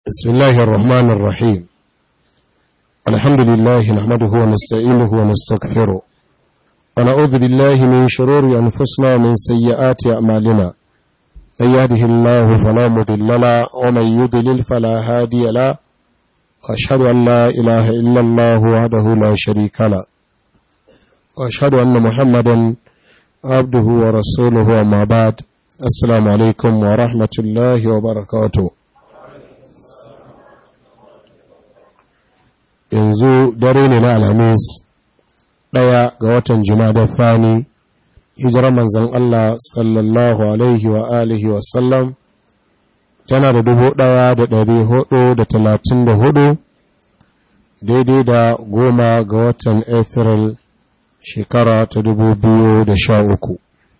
بسم الله الرحمن الرحيم الحمد لله نحمده ونستعينه ونستغفره ونعوذ بالله من شرور أنفسنا ومن سيئات أعمالنا من يهده الله فلا مضل له ومن يضلل فلا هادي له وأشهد أن لا إله إلا الله وحده لا شريك له وأشهد أن محمدا عبده ورسوله وما بعد السلام عليكم ورحمة الله وبركاته yanzu dare ne na alhamis ɗaya ga watan da fani hijirar manzan Allah sallallahu alaihi wa alihi wasallam tana da dubu ɗaya da ɗari hudu da talatin da hudu daidai da goma ga watan Afril shekara ta dubu biyu da sha uku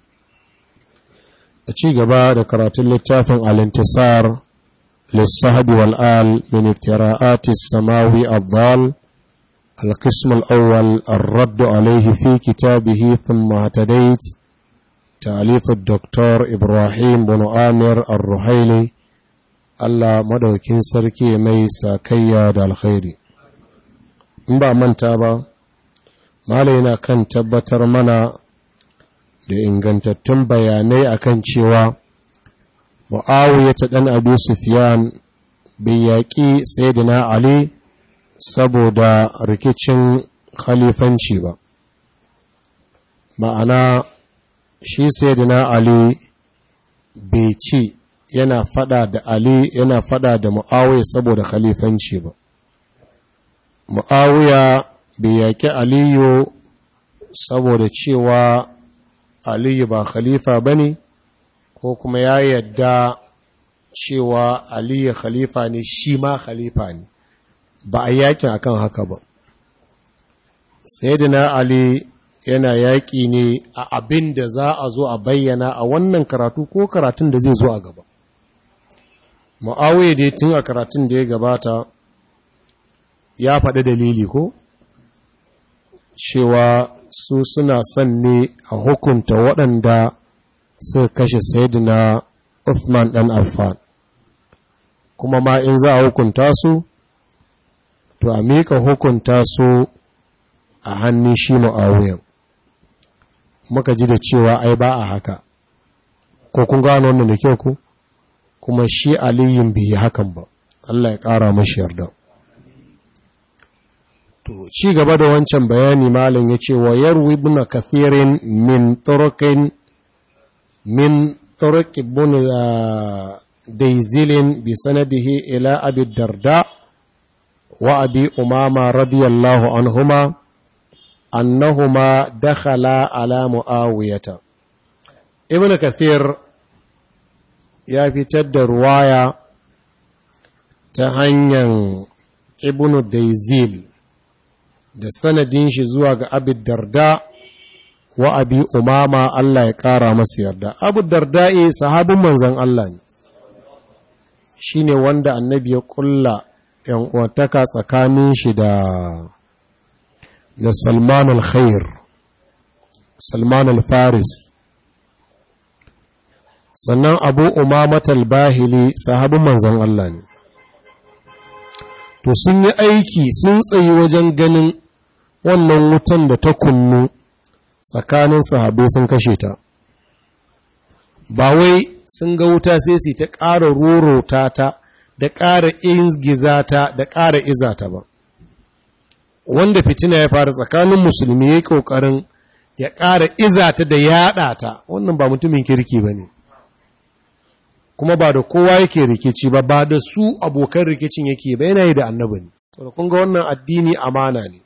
a ci gaba da karatun littafin alintisar للصهد والآل من افتراءات السماوي الضال القسم الأول الرد عليه في كتابه ثم اهتديت تأليف الدكتور إبراهيم بن آمر الرحيلي Allah madaukin sarki mai sakayya da alkhairi in ba manta ba malai na kan tabbatar mana da ingantattun bayanai akan cewa Mu'awiyya ta ɗan Abu Sufyan bai yaƙi Sayyidina Ali saboda rikicin khalifanci ba. Ma'ana shi Sayyidina Ali bai ce yana fada da Ali yana fada da Mu'awiyya saboda khalifanci ba. Mu'awiyya bai yaƙi Aliyu saboda cewa Aliyu ba khalifa ba ne, ko kuma ya yadda cewa aliyu khalifa ne shi ma khalifa ne ba a yakin akan haka ba sayyidina ali yana yaƙi ne a abin da za a zo a bayyana a wannan karatu ko karatun da zai zo a gaba mu'awiyya dai tun a karatun da ya gabata ya faɗi dalili ko cewa su suna son ne a hukunta waɗanda suka kashe Sayyidina Uthman ɗan Affan kuma ma in za a hukunta su to a mika hukunta su a hannun shi Muawiya muka ji da cewa ai ba a haka ko kun gano wannan da kyau ku kuma shi aliyin bai yi hakan ba Allah ya ƙara mashi yarda to ci gaba da wancan bayani malam ya ce wa yarwi ibn kathirin min turuqin من طرق بن ديزل بسنده إلى أبي الدرداء وأبي أمامة رضي الله عنهما أنهما دخلا على معاوية ابن كثير يا في تد رواية تهنيا ابن ديزيل da sanadin shi zuwa ga abin darda wa abi umama Allah ya ƙara masa yarda abu darda'i sahabin manzan Allah ne shi ne wanda annabi ya ƙulla uwantaka tsakanin shi da da salman al-khair salman al-faris sannan abu umamat al-bahili sahabin manzan Allah ne to sun yi aiki sun tsayi wajen ganin wannan wutan da ta kunnu tsakanin sahabai sun kashe ta ba wai sun ga wuta sai su ta ƙara rorota ta da ƙara ingiza ta da ƙara iza ta ba wanda fitina ya fara tsakanin musulmi ya yi ƙoƙarin ya ƙara iza ta da yaɗa ta wannan ba mutumin kirki ba ne kuma ba da kowa yake rikici ba ba da su abokan rikicin yake ba yana yi da annabi ne kun ga wannan addini amana ne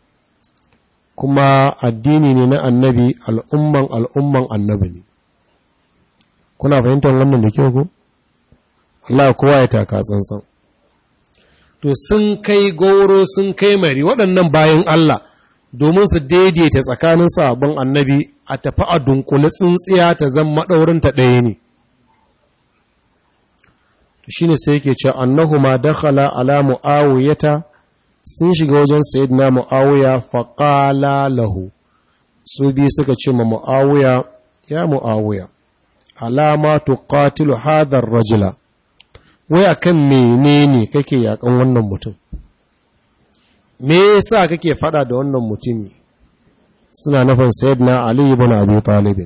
kuma addini ne na annabi al'umman al'umman annabi ne. Kuna fahimtar wannan da kyau ku? Allah kowa ya taka tsantsan. To sun kai goro sun kai mari waɗannan bayan Allah domin su daidaita tsakanin sabon annabi a tafi a dunkule tsintsiya ta zan maɗaurinta ɗaya ne. Shi ne sai yake ce annahu ma dakhala ala mu'awiyata sun shiga wajen sayyidina mu'awiya faƙala lahu su biyu suka ce ma mu'awiya ya mu'awiya alama tuqatilu hadar rajula wai akan menene kake yakan wannan mutum me yasa kake fada da wannan mutumi suna nufin sayyidina ali ibn abi talib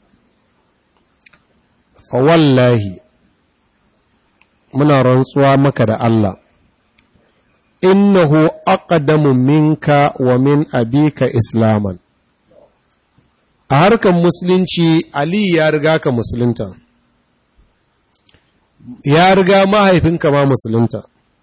fa wallahi muna rantsuwa maka da Allah innahu aqdamu minka wa min abika islaman a harkar musulunci ali ya riga ka musulunta ya riga mahaifinka ma musulunta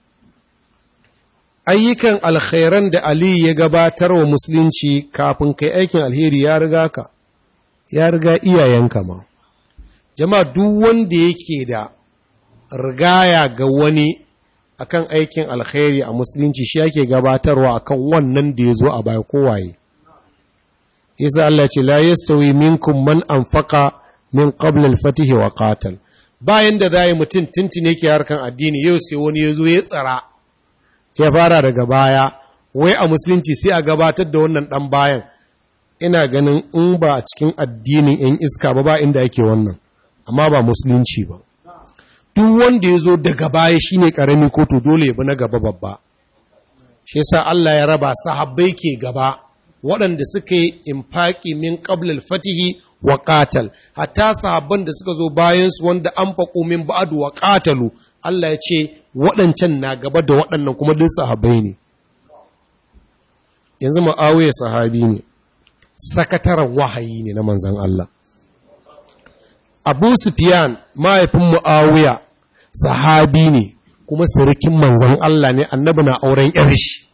ayyukan alkhairan da ali ya gabatar wa musulunci kafin kai aikin alheri ya riga ka ya riga iyayenka ma jama'a duk wanda yake da rigaya ga wani akan aikin alkhairi a musulunci shi yake gabatarwa akan wannan da ya zo a baya kowaye isa Allah ce la yastawi minkum man anfaqa min qabla al-fatih wa qatal bayan da zai mutum tintine yake harkan addini yau sai wani ya zo ya tsara ya fara daga baya wai a musulunci sai a gabatar da wannan dan bayan ina ganin in ba a cikin addinin yan iska ba ba inda yake wannan amma ba musulunci ba duk wanda ya zo daga baya shine karami ko to dole ya bi na gaba babba shi yasa Allah ya raba sahabbai ke gaba waɗanda suka yi infaki min qablal fatihi wa qatal hatta sahabban da suka zo bayan su wanda an faƙo min ba'du wa qatalu Allah ya ce waɗancan na gaba da waɗannan kuma duk sahabbai ne yanzu Muawiya sahabi ne sakataren wahayi ne na manzon Allah Abu Sufyan mahaifin Muawiya sahabi ne kuma sirikin manzon Allah ne annabi na auren yar shi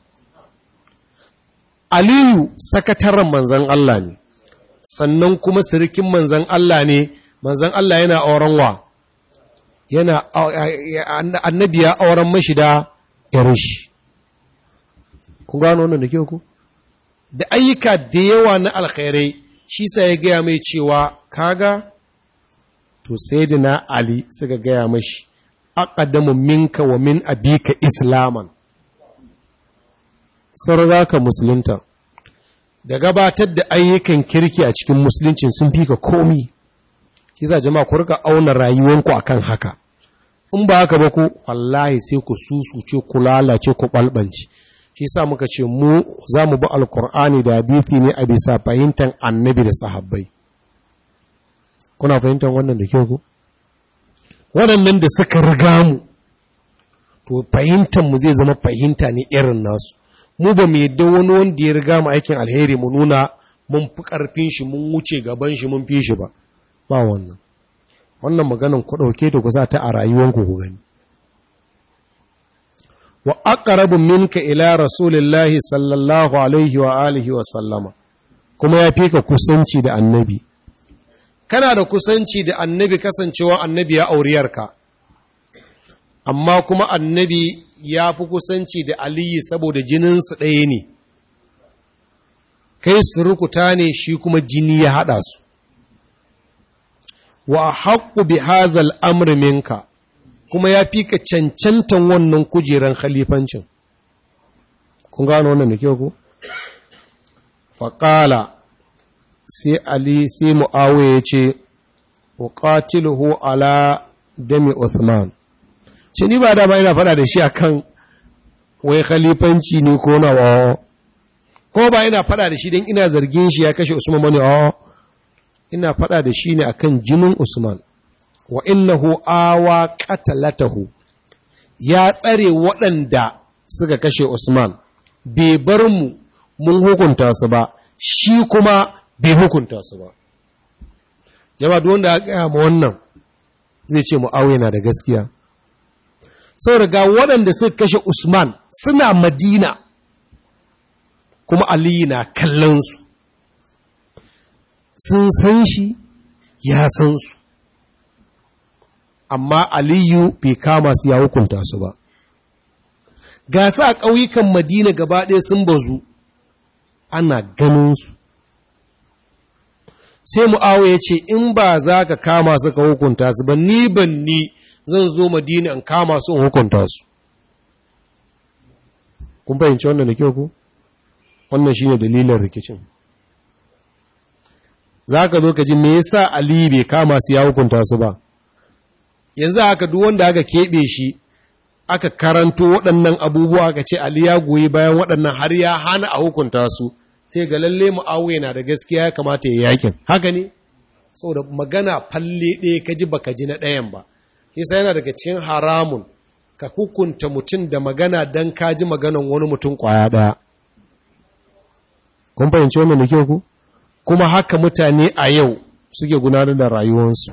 Aliyu sakataren manzan Allah ne, sannan kuma sirikin manzan Allah ne, manzan Allah yana auren wa, yana annabi ya auren mashi da shi. Kun gano wannan da ke ku? Da ayyuka da yawa na alkhairai, shi sa ya gaya mai cewa, kaga, to sai na Ali suka gaya mashi, aƙadamu minka wa min abika islaman. sun ka musulunta da gabatar da ayyukan kirki a cikin musuluncin sun fi ka komi shi za jama'a ku rika auna rayuwanku akan haka in ba haka ba ku wallahi sai ku susuce ku lalace ku balbanci shi sa muka ce mu za mu bi alkur'ani da hadithi ne a bisa fahimtar annabi da sahabbai kuna fahimtar wannan da kyau ku waɗannan da suka riga mu to fahimtar mu zai zama fahimta ne irin nasu mu ba mu yadda wani wanda ya riga mu aikin alheri mu nuna mun fi ƙarfin shi mun wuce gaban shi mun fi shi ba ba wannan wannan maganan ku ɗauke da ku sa ta a rayuwanku ku gani wa aqrabu minka ila rasulillahi sallallahu alaihi wa alihi wa sallama kuma ya fi ka kusanci da annabi kana da kusanci da annabi kasancewa annabi ya auriyarka amma kuma annabi ya fi kusanci da aliyu saboda jininsu ɗaya ne kai surukuta ne shi kuma jini ya haɗa su wa haƙƙu bi hazal amri minka kuma ya fi ka cancantan wannan kujeran khalifancin kun gano wannan da kyau ku faƙala sai ali sai mu'awiya ya ce wa qatiluhu ala dami uthman ce ni ba dama ina fada da shi akan wai khalifanci ne ko na wa ko ba ina fada da shi don ina zargin shi ya kashe usman bane a ina fada da shi ne akan jinin usman wa innahu awa qatalatahu ya tsare waɗanda suka kashe usman bai bar mu mun hukunta su ba shi kuma bai hukunta su ba jama'a duk wanda ya gaya ma wannan zai ce mu'awiya na da gaskiya sau ga waɗanda suka kashe Usman suna Madina kuma Aliyu na kallonsu sun san shi ya san su amma Aliyu bai kama su ya hukunta su ba ga su a ƙauyukan Madina gaba ɗaya sun bazu ana ganinsu sai mu'awo ya ce in ba za ka kama su ka hukunta su ba ni ban ni zan zo madina in kama su in hukunta su kun fahimci wannan da kyau ku wannan shine dalilin rikicin za ka zo ka ji me yasa ali bai kama su ya hukunta su ba yanzu haka duk wanda aka keɓe shi aka karanto waɗannan abubuwa aka ce Ali ya goyi bayan waɗannan har ya hana a hukunta su sai ga lalle Muawiya na da gaskiya ya kamata ya yakin haka ne saboda magana falle ɗaya ka ji baka ji na ɗayan ba yasa yana daga cikin haramun ka hukunta mutum da magana dan ka ji maganan wani mutum kwaya ɗaya kun fahimci wannan da kyau ku kuma haka mutane a yau suke gudanar da rayuwarsu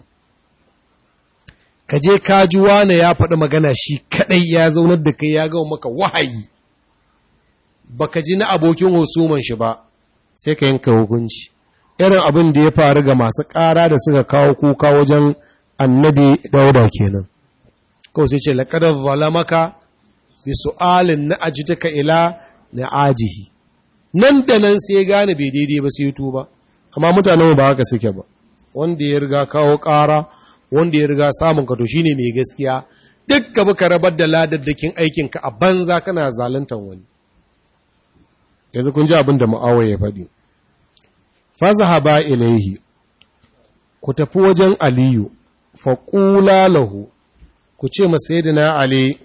ka je kaji wane ya faɗi magana shi kaɗai ya zaunar da kai ya gawa maka wahayi baka ji na abokin husuman shi ba sai ka yanka hukunci irin abin da ya faru ga masu ƙara da suka kawo kuka wajen annabi dauda kenan kawai sai ce laƙadar zalamaka bi su'alin na ajitaka ila na ajihi nan da nan sai gane bai daidai ba sai tuba amma mutanen ba haka suke ba wanda ya riga kawo ƙara wanda ya riga samun ka to shine mai gaskiya duk ka ka rabar da ladaddakin aikin ka a banza kana zaluntan wani yanzu kun ji abin da mu'awiya ya faɗi fazahaba ilaihi ku tafi wajen aliyu faƙula lahu ku ce ma sayyidina ali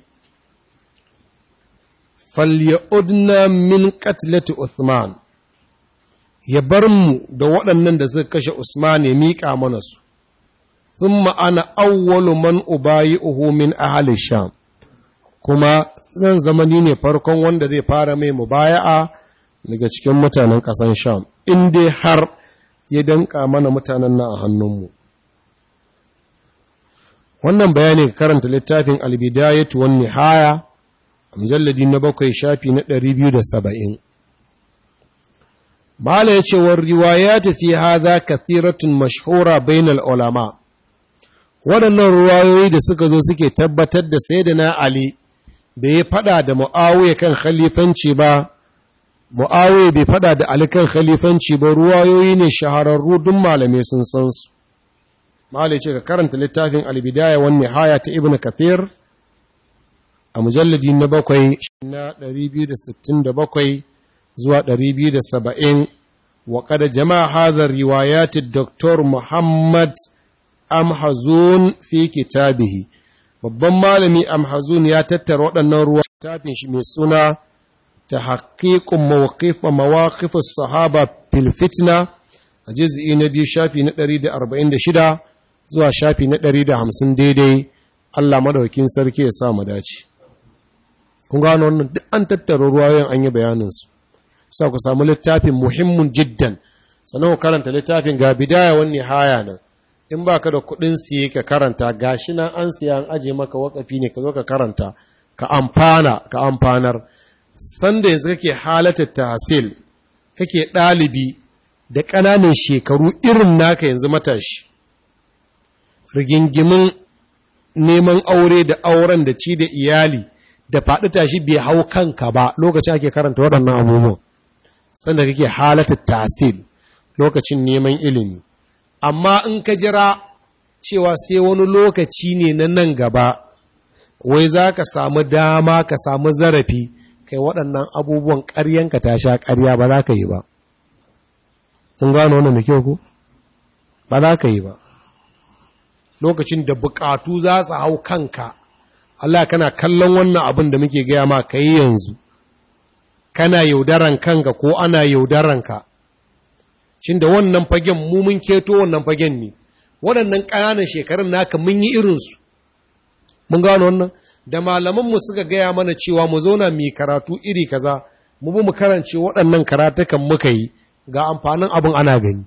falyudna min qatlati uthman ya bar mu da waɗannan da suka kashe usman ya miƙa mana su ثم أنا أول من أبايعه من أهل الشام kuma zan zama ni ne farkon wanda zai fara mai mubaya'a daga cikin mutanen ƙasan sham in dai har ya danka mana mutanen nan a hannunmu wannan bayani ka karanta littafin albidayatu wan nihaya a mujalladi na bakwai shafi na 270 mala yace war riwayat fi hadha kathiratun mashhura bainal ulama waɗannan ruwayoyi da suka zo suke tabbatar da sayyidina ali bai fada da muawiya kan khalifanci ba muawiya bai fada da ali kan khalifanci ba ruwayoyi ne shahararru duk malamai sun san su malai ce ka karanta littafin albidaya wan nihaya ta ibnu kathir a mujalladi na bakwai na 267 zuwa 270 wa kada jama'a hadha riwayat dr muhammad amhazun fi kitabihi babban malami amhazun ya tattara waɗannan ruwa littafin shi mai suna ta haƙiƙun mawaƙifa mawaƙifin sahaba fil fitna a jiz'i na biyu shafi na 146 zuwa shafi na 150 daidai Allah madaukin sarki ya sa mu dace kun gano wannan duk an tattara ruwayoyin an yi bayaninsu sa ku samu littafin muhimmin jiddan sannan ku karanta littafin ga bidaya wani haya nan in ba ka da kudin siye ka karanta gashi nan an siya an aje maka wakafi ne ka zo ka karanta ka amfana ka amfanar sanda yanzu kake halatar tahsil kake ɗalibi da ƙananan shekaru irin naka yanzu matashi rigingimin neman aure da auren da ci da iyali da faɗi tashi bai hau kanka ba lokacin ake karanta waɗannan abubuwan sanda kake halatar tahsil lokacin neman ilimi amma in ka jira cewa sai wani lokaci ne na nan gaba wai za ka samu dama ka samu zarafi kai waɗannan abubuwan ƙaryanka ta sha ƙarya ba za ka yi ba kun gano wannan da kyau ku ba za ka yi ba lokacin da buƙatu za su hau kanka Allah kana kallon wannan abin da muke gaya ma ka yi yanzu kana yaudaran kanka ko ana yaudaran ka shin da wannan fagen mu mun keto wannan fagen ne waɗannan ƙananan shekarun naka mun yi irinsu mun gano wannan da malamanmu suka gaya mana cewa mu zauna mai karatu iri kaza mu bi mu karance waɗannan karatukan muka yi ga amfanin abin ana gani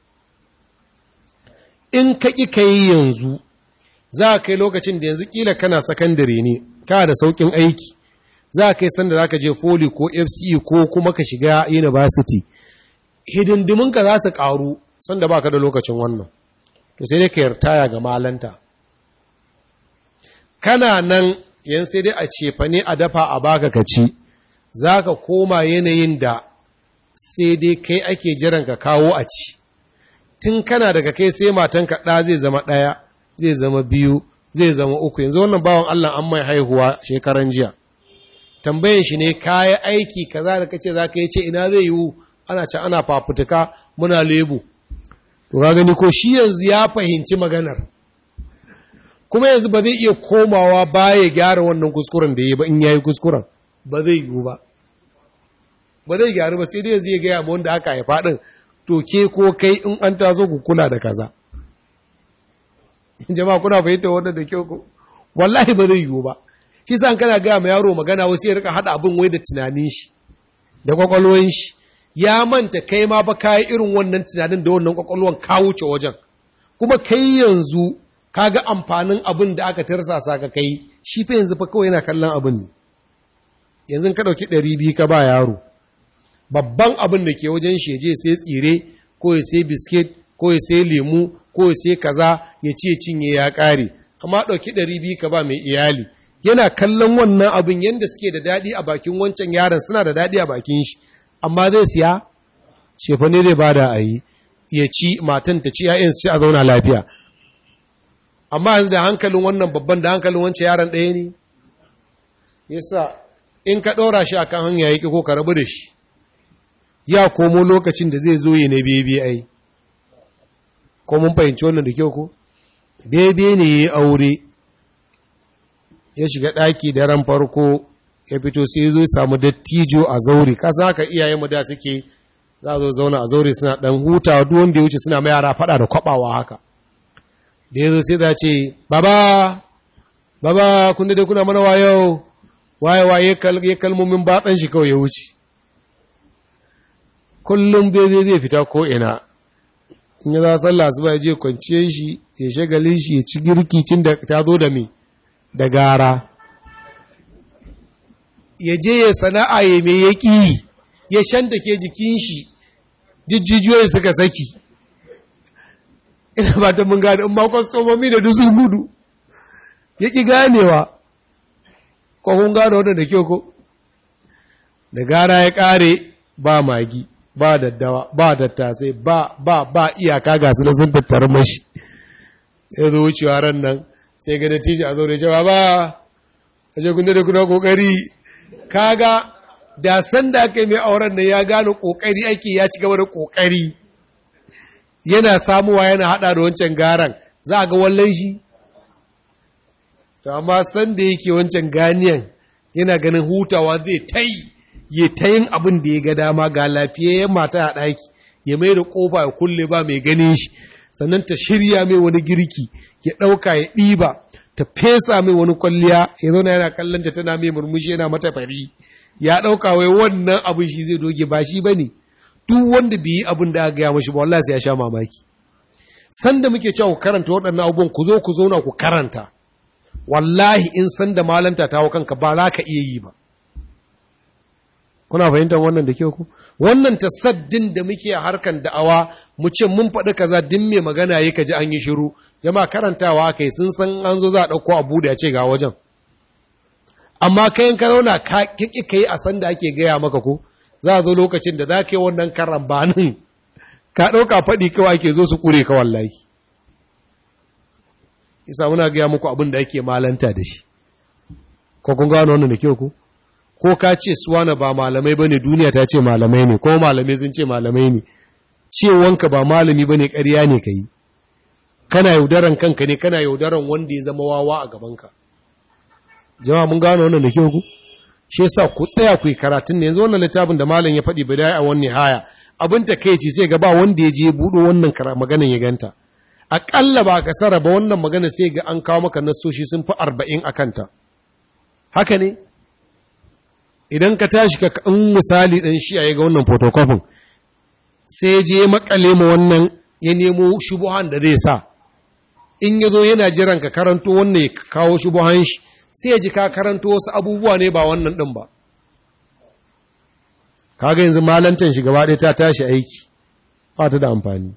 in ka ƙi ka yi yanzu za a kai lokacin da yanzu ƙila kana sakandare ne kana da sauƙin aiki za a kai sanda za ka je foli ko fce ko kuma ka shiga university hidindiminka za su ƙaru sanda ba ka da lokacin wannan to sai dai ka yartaya ga malanta kana nan yan sai dai a cefa ne a dafa a baka ka ci za ka koma yanayin da sai dai kai ake jiran ka kawo a ci tun kana daga kai sai matanka ɗa zai zama ɗaya zai zama biyu zai zama uku yanzu wannan bawan Allah an mai haihuwa shekaran jiya tambayin shi ne kayi aiki kaza da kace za ka yi ce ina zai yiwu ana ce ana fafutuka muna lebu to ga gani ko shi yanzu ya fahimci maganar kuma yanzu ba zai iya komawa baya gyara wannan kuskuren da ya yi ba in yayi kuskuren ba zai yiwu ba ba zai gyaru ba sai dai yanzu ya gaya ma wanda aka haifa ɗin to ke ko kai in an taso ku kula da kaza jama'a kuna fahimta wannan da kyau ko wallahi ba zai yiwu ba shi sa kana gaya ma yaro magana wasu ya rika hada abin wai da tunanin shi da kwakwalwan shi ya manta kai ma ba kayi irin wannan tunanin da wannan kwakwalwan ka wuce wajen kuma kai yanzu ka ga amfanin abin da aka tarsasa ka kai shi fa yanzu fa kawai yana kallon abin ne yanzu ka ɗauki ɗari biyu ka ba yaro babban abin da ke wajen shi je sai tsire ko ya sai biskit ko ya sai lemu ko ya sai kaza ya ce cinye ya ƙare amma ɗauki ɗari biyu ka ba mai iyali yana kallon wannan abin yadda suke da daɗi a bakin wancan yaron suna da daɗi a bakin shi amma zai siya shefa ne zai bada a yi ya ci matan ta ci ‘ya'yan su ci a zauna lafiya amma yanzu da hankalin wannan babban da hankalin wancan yaron ɗaya ne yasa in ka ɗora shi akan hanya yake ko ka rabu da shi ya komo lokacin da zai zo yi na bebe ai ko mun fahimci wannan da kyau ko bebe ne ya aure ya shiga ɗaki da ran farko ya fito sai ya zo ya samu dattijo a zaure ka za ka iyayen mu da suke za a zo zauna a zaure suna ɗan hutawa duk wanda ya wuce suna mai yara faɗa da kwaɓawa haka da ya zo sai za ce baba baba kun da kuna mana wayo waye waye ya kalmomin batsan shi kawai ya wuce kullum bebe zai fita ko ina in ya za sallah su ya je kwanciyar shi ya shagalin shi ya ci girki cin da ta zo da me da gara ya je ya sana'a ya mai ya ƙi ya shanta ke jikin shi jijjijiyoyi suka saki ina ba ta mun gane in ma kwastomomi da dusun gudu ya ƙi ganewa ko kun gane wadda da kyau ko da gara ya ƙare ba magi ba daddawa ba dattasai ba ba ba iyaka ga su na sun tattara mashi ya zo wucewa ran nan sai ga dattijo a zaure cewa ba a ce kunde da kuna kokari kaga da san da aka yi mai auren nan ya gano kokari ake ya ci gaba da kokari yana samuwa yana hada da wancan garan za a ga wallan shi to amma san da yake wancan ganiyan yana ganin hutawa zai ta yi ya ta yin abin da ya ga dama ga lafiyayyen mata a ɗaki ya mai da ƙofa ya kulle ba mai ganin shi sannan ta shirya mai wani girki ya ɗauka ya ɗiba ta fesa mai wani kwalliya ya zauna yana kallon ta tana mai murmushi yana mata fari ya ɗauka wai wannan abin shi zai doge ba shi ba ne duk wanda bai yi abin da aka gaya mashi ba wallahi sai ya sha mamaki sanda muke cewa ku karanta waɗannan abubuwan ku zo ku zauna ku karanta wallahi in sanda malanta ta hau kanka ba za ka iya yi ba kuna fahimtar wannan da kyau ku wannan tasaddin da muke a harkan da'awa mu ce mun faɗi kaza din mai magana yake kaji an yi shiru jama'a karantawa kai sun san an zo za a ɗauko abu da ya ce ga wajen amma kayan ka zauna ka kiki kai a san da ake gaya maka ko za a zo lokacin da za ka yi wannan karambanin ka ɗauka faɗi kawai ake zo su ƙure ka wallahi isa muna gaya muku abin da ake malanta da shi ko kun gano wannan da kyau ku ko ka ce suwana ba malamai ba ne duniya ta ce malamai ne ko malamai sun ce malamai ne cewanka ba malami ba ne ƙarya ne ka yi kana yaudaran kanka ne kana yaudaran wanda ya zama wawa a gabanka jama'a mun gano wannan da kyau ku shi yasa ku tsaya ku yi karatun ne yanzu wannan littafin da malam ya faɗi bidaya a wani haya abin ta kai ce sai ga ba wanda ya je buɗo wannan maganan ya ganta aƙalla ba ka sara ba wannan magana sai ga an kawo maka nassoshi sun fi arba'in a kanta haka ne idan ka tashi ka in misali ɗan shi a ga wannan photocopy sai je makale ma wannan ya nemo shubuhan da zai sa in ya zo yana jiran ka karanto wannan ya kawo shubuhan shi sai ya ji ka karanto wasu abubuwa ne ba wannan ɗin ba kaga yanzu malantan shi gaba ɗaya ta tashi aiki ba ta da amfani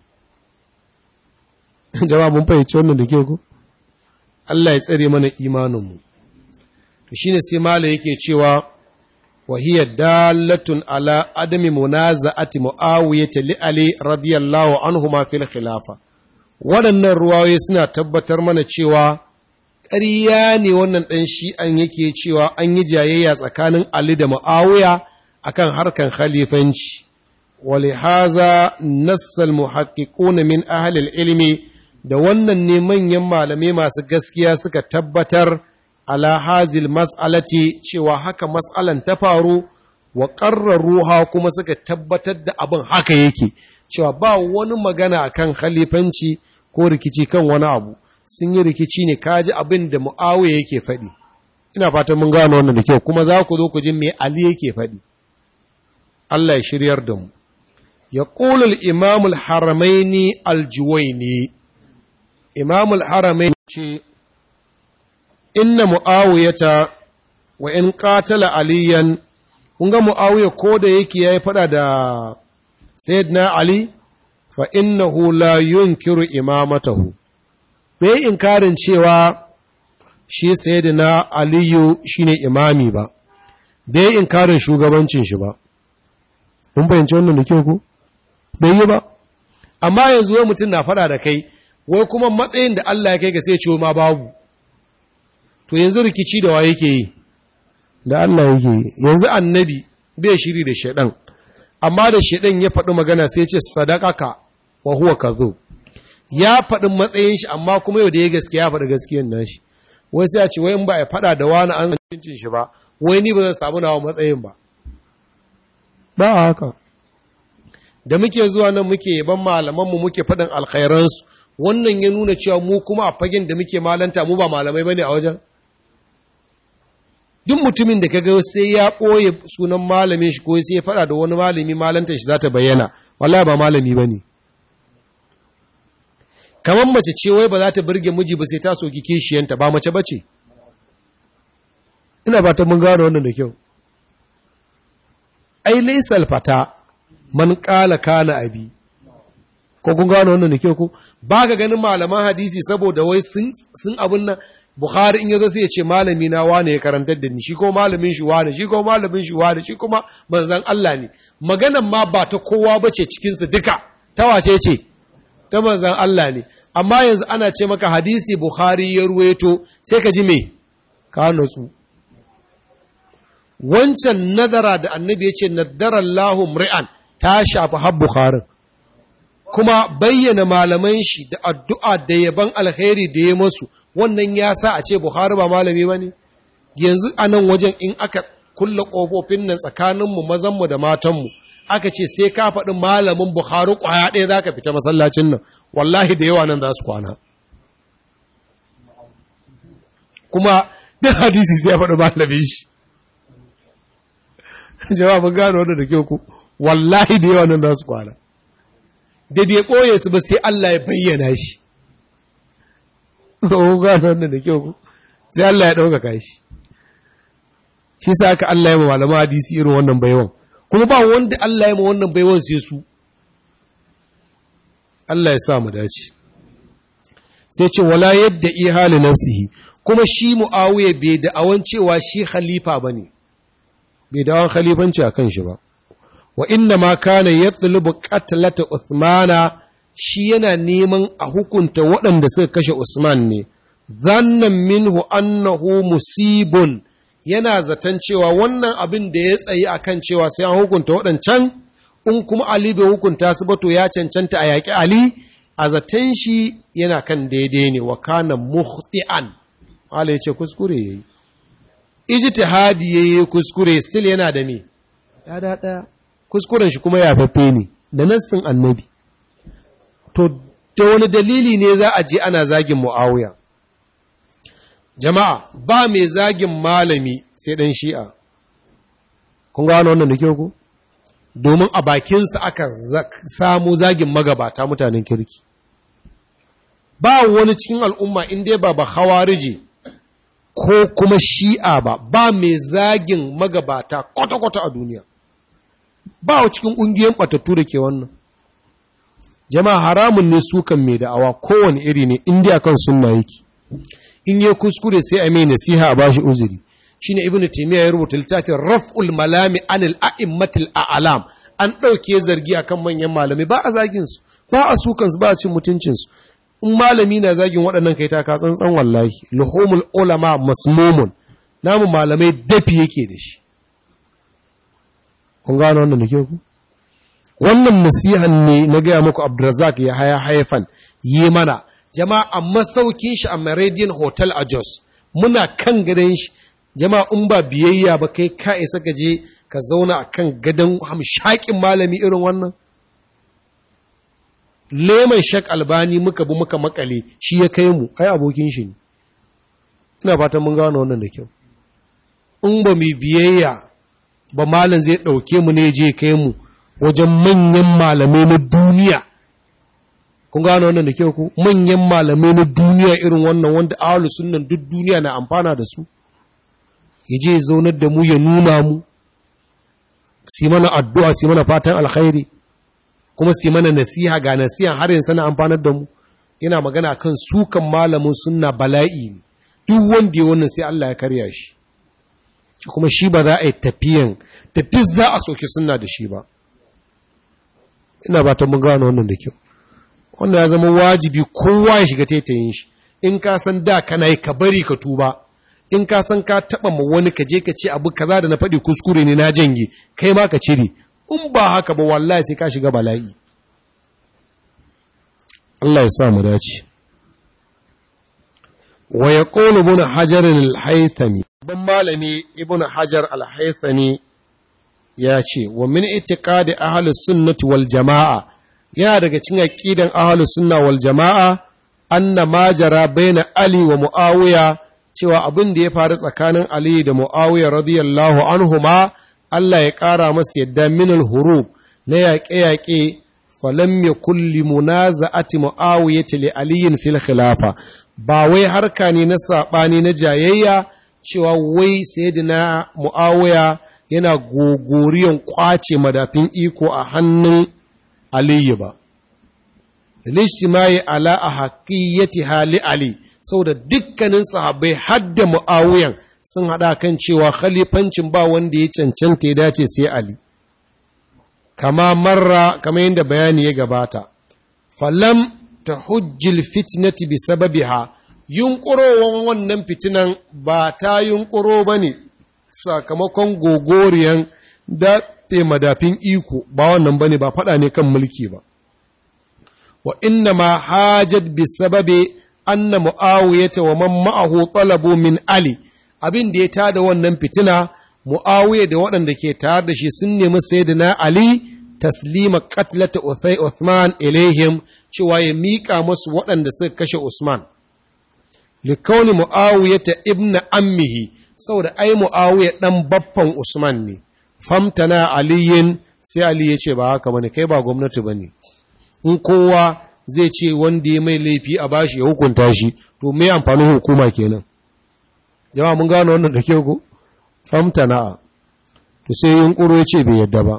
jama'a mun fahimci wannan da ke ku Allah ya tsare mana imaninmu to shine sai mala yake cewa وهي دالة على عدم منازعة معاوية لعلي رضي الله عنهما في الخلافة waɗannan ruwaye suna tabbatar mana cewa ƙarya ne wannan ɗan shi'an yake cewa an yi jayayya tsakanin Ali da Mu'awiya akan harkan khalifanci wali haza nassal muhaqqiqun min ahli ilmi da wannan ne manyan malamai masu gaskiya suka tabbatar ala hazil mas'alati cewa haka mas'alan ta faru wa ruha kuma suka tabbatar da abin haka yake cewa ba wani magana akan khalifanci ko rikici kan wani abu sun yi rikici ne kaji abin da mu'awiya yake faɗi ina fatan mun gano wannan da kyau kuma za ku zo ku ji me ali yake faɗi Allah ya shiryar da mu ya ƙulul imamul haramaini aljuwaini imamul haramaini ce inna mu'awiyata wa in qatala aliyan kun ga mu'awiya ko da yake yayi fada da sayyidina ali fa innahu la yunkiru imamatahu bai inkarin cewa shi sayyidina aliyu shine imami ba bai inkarin shugabancin shi ba kun fahimci wannan da kyau ku bai yi ba amma yanzu wai mutum na fada da kai wai kuma matsayin da Allah ya kai ga sai ce ma babu to yanzu rikici da wa yake yi da Allah yake yi yanzu annabi bai shiri da shaidan amma da shaidan ya faɗi magana sai ce sadaqaka wa huwa kadhub ya faɗi matsayin shi amma kuma yau da ya gaskiya ya faɗi gaskiyar nashi wai sai a ce wai in ba ya faɗa da wani an cincin shi ba wai ni ba zan samu nawa matsayin ba ba haka da muke zuwa nan muke yaban malamanmu muke faɗin alkhairansu wannan ya nuna cewa mu kuma a fagen da muke malanta mu ba malamai bane a wajen duk mutumin da kaga sai ya ɓoye sunan malamin shi ko sai ya faɗa da wani malami malantar shi za ta bayyana wallahi ba malami bane kamar mace ce wai ba za ta burge miji ba sai ta soki kishiyanta ba mace bace ina ba ta mun gano wannan da kyau ai laysal fata man qala kana abi ko kun gano wannan da kyau ko ba ka ganin malaman hadisi saboda wai sun sun abun nan Bukhari in yazo sai ya ce malami na wane ya karantar da ni shi ko malamin shi wane shi ko malamin shi wane shi kuma manzon Allah ne maganan ma ba ta kowa bace cikin su duka ta wace ce ta manzon Allah ne amma yanzu ana ce maka hadisi Bukhari ya ruwaito sai ka ji me ka nutsu wancan nadara da annabi ya ce nadara Allahu mri'an ta shafi har Bukharin kuma bayyana malaman shi da addu'a da yaban alkhairi da ya masu wannan ya sa a ce Buhari ba malami ba ne? Yanzu a nan wajen in aka kulle ƙofofin nan tsakaninmu mazanmu da matanmu, aka ce sai ka faɗi malamin Buhari ƙwaya ɗaya za ka fita masallacin nan, wallahi da yawa nan za su kwana. Kuma duk hadisi sai ya faɗi malamin shi. Jawabin gano wanda da kyau ku, wallahi da yawa nan za su kwana. Da bai ɓoye su ba sai Allah ya bayyana shi. ko gano wannan da kyau sai Allah ya ɗaukaka shi shi sa aka Allah ya ma malama hadisi irin wannan baiwan kuma ba wanda Allah ya ma wannan baiwan sai su Allah ya sa mu dace sai ce wala yadda ihali nafsihi kuma shi muawiya bai da awan cewa shi khalifa bane bai da awan khalifanci akan shi ba wa inna ma kana yatlubu qatlata uthmana shi yana neman a hukunta waɗanda suka kashe Usman ne, zannan minhu annahu musibun yana zaton cewa wannan abin da ya tsayi a kan cewa sai an hukunta waɗancan, in kuma Ali bai hukunta su ba to ya cancanta a yaƙi Ali, a zaton shi yana kan daidai ne wa kana muhti'an. Allah ya ce kuskure ya yi. Ijtihadi ya yi kuskure, still yana da me? Ya da ɗaya. Kuskuren shi kuma ya fafe ne, da nassin annabi. to da wani dalili ne za a je ana zagin mu'awiya jama'a ba mai zagin malami sai ɗan shi'a kun gano wannan da kyau ku domin a bakinsa aka samu zagin magabata mutanen kirki ba wani cikin al'umma inda ba ba hawarije ko kuma shi'a ba ba mai zagin magabata kwata-kwata a duniya ba cikin ƙungiyoyin ɓatattu da ke wannan jama'a haramun ne sukan mai da'awa kowane iri ne indiya kan sunna yake in yi kuskure sai a mai nasiha a bashi uzuri shine ibnu taymiya ya rubuta littafin raf'ul malami anil a'immatil a'lam an ɗauke zargi akan manyan malamai ba a zagin su ba a sukan su ba a cin mutuncin su in malami na zagin waɗannan kai ta ka tsantsan wallahi luhumul ulama masmumun namu malamai dafi yake da shi kun gano wannan da ke ku wannan nasihan ne na gaya muku abdurazak ya haya haifan yi mana jama'a a masaukin shi a Meridian Hotel a Jos muna kan gadon shi jama'a in ba biyayya ba kai ka isa ka je ka zauna a kan gadon hamshakin malami irin wannan leman shak albani muka bi muka makale shi ya kai mu ai abokin shi ne ina fatan mun gano wannan da kyau in ba mu biyayya ba malam zai ɗauke mu ne je kai mu wajen manyan malamai na duniya kun gano wannan da kyau ku manyan malamai na duniya irin wannan wanda ahlus sunnan duk duniya na amfana da su ya je zaunar da mu ya nuna mu si mana addu'a si mana fatan alkhairi kuma si mana nasiha ga nasiha har yanzu na amfanar da mu yana magana kan sukan malamin sunna bala'i ne duk wanda ya wannan sai Allah ya karya shi kuma shi ba za a yi tafiyan da duk za a soki sunna da shi ba ina ba ta mun gano wannan da kyau wannan ya zama wajibi kowa ya shiga taitayin shi in ka san da kana yi ka bari ka tuba in ka san ka taba ma wani ka je ka ce abu kaza da na faɗi kuskure ne na janye kai ma ka cire in ba haka ba wallahi sai ka shiga bala'i Allah ya sa mu dace wa yaqulu ibn hajar al-haythami ban malami ibn hajar al-haythami ya ce wa min itiqadi ahli sunnati wal jamaa yana daga cikin aqidan ahli sunna wal jamaa anna ma jara baina ali wa muawiya cewa abin da ya faru tsakanin ali da muawiya radiyallahu anhuma Allah ya ƙara masa yadda minal hurub na yaƙe-yaƙe falam ya kulli munaza'ati mu'awiyati li aliyin fil khilafa ba wai harka ne na saɓani na jayayya cewa wai sayyidina mu'awiya yana gogoriyan kwace madafin iko a hannun aliyu ba lishtimai ala a haƙiyyati hali ali saboda dukkanin sahabbai hadda mu'awiyan sun haɗa kan cewa khalifancin ba wanda ya cancanta ya dace sai Ali. Kama marra, kama yadda bayani ya gabata, falam ta hujjil fitnati bi sababiha, yunƙurowar wannan fitinan ba ta yunƙuro ba ne sakamakon gogoriyan daɗe madafin iko ba wannan ba ne ba faɗa ne kan mulki ba. Wa inna ma hajjad bi sababe anna mu'awiyata wa man ma'ahu talabu min Ali. abin da ya tada wannan fitina mu'awiya da waɗanda ke tare da shi sun nemi sayyidina ali taslima qatlata uthai uthman ilaihim cewa ya miƙa masu waɗanda suka kashe usman likauni mu'awiya ta ibna ammihi saboda ai mu'awiya ɗan baffan usman ne famtana aliyin sai ali ya ce ba haka bane kai ba gwamnati bane in kowa zai ce wanda ya mai laifi a bashi ya hukunta shi to me amfanin hukuma kenan jama'a mun gano wannan da ke ku famtana to sai yunkuro ya ce bai yadda ba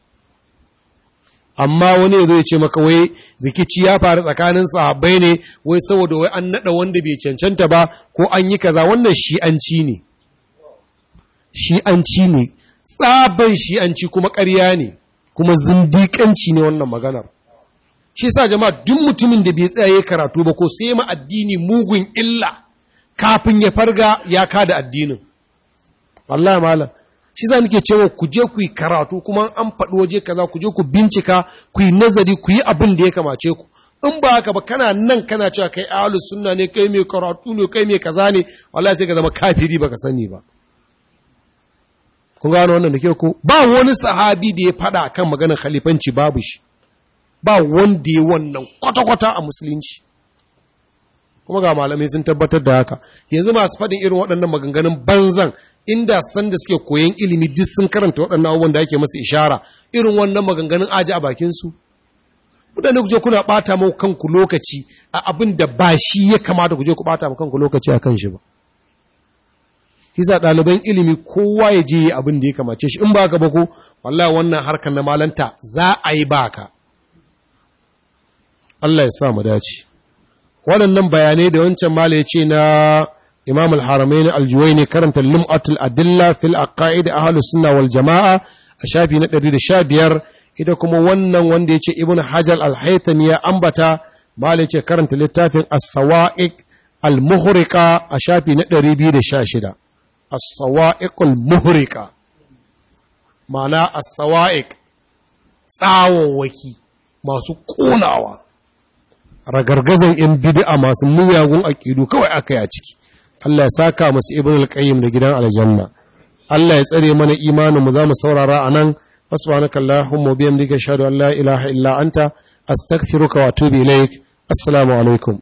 amma wani ya zo ya ce maka wai rikici ya faru tsakanin sahabbai ne wai saboda wai an nada wanda bai cancanta ba ko an yi kaza wannan shi'anci ne shi'anci ne tsaban shi'anci kuma ƙarya ne kuma zindiƙanci ne wannan maganar shi sa jama'a duk mutumin da bai tsaye karatu ba ko sai ma addini mugun illa kafin ya farga ya kada addinin wallahi malam shi za muke cewa ku je ku yi karatu kuma an faɗi waje kaza ku je ku bincika ku yi nazari ku yi abin da ya kamace ku in ba haka ba kana nan kana cewa kai ahlus sunna ne kai mai karatu ne kai mai kaza ne wallahi sai ka zama kafiri baka sani ba kun gano wannan da ke ku ba wani sahabi da ya faɗa kan maganar khalifanci babu shi ba wanda ya wannan kwata-kwata a musulunci kuma ga malamai sun tabbatar da haka yanzu masu faɗin irin waɗannan maganganun banzan inda san da suke koyan ilimi duk sun karanta waɗannan abubuwan da ake masu ishara irin wannan maganganun aji a bakinsu mutane ku je kuna ɓata mau kanku lokaci a abin da ba shi ya kamata ku je ku ɓata kanku lokaci a kan shi ba Hisa ɗaliban ilimi kowa ya je abin da ya kamace shi in ba ka ba ko wallahi wannan harkar na malanta za a yi baka Allah ya sa mu dace waɗannan bayanai da wancan mala ya ce na imam al-haramain al-juwayni karanta lum'atul adilla fil aqaid ahlus sunna wal jamaa a shafi na 115 ita kuma wannan wanda yace ibn hajar al-haythami ya ambata mala yace karanta littafin as-sawa'iq al-muhriqa a shafi na 216 as-sawa'iq al-muhriqa ma'ana as-sawa'iq tsawawaki masu ƙonawa ragargazan yan bid'a masu muyagun aqidu kawai aka yi a ciki Allah ya saka masu ibn al-qayyim da gidan aljanna Allah ya tsare mana imanin mu zamu saurara anan subhanaka allahumma bihamdika ashhadu an la ilaha illa anta astaghfiruka wa atubu ilaik assalamu alaikum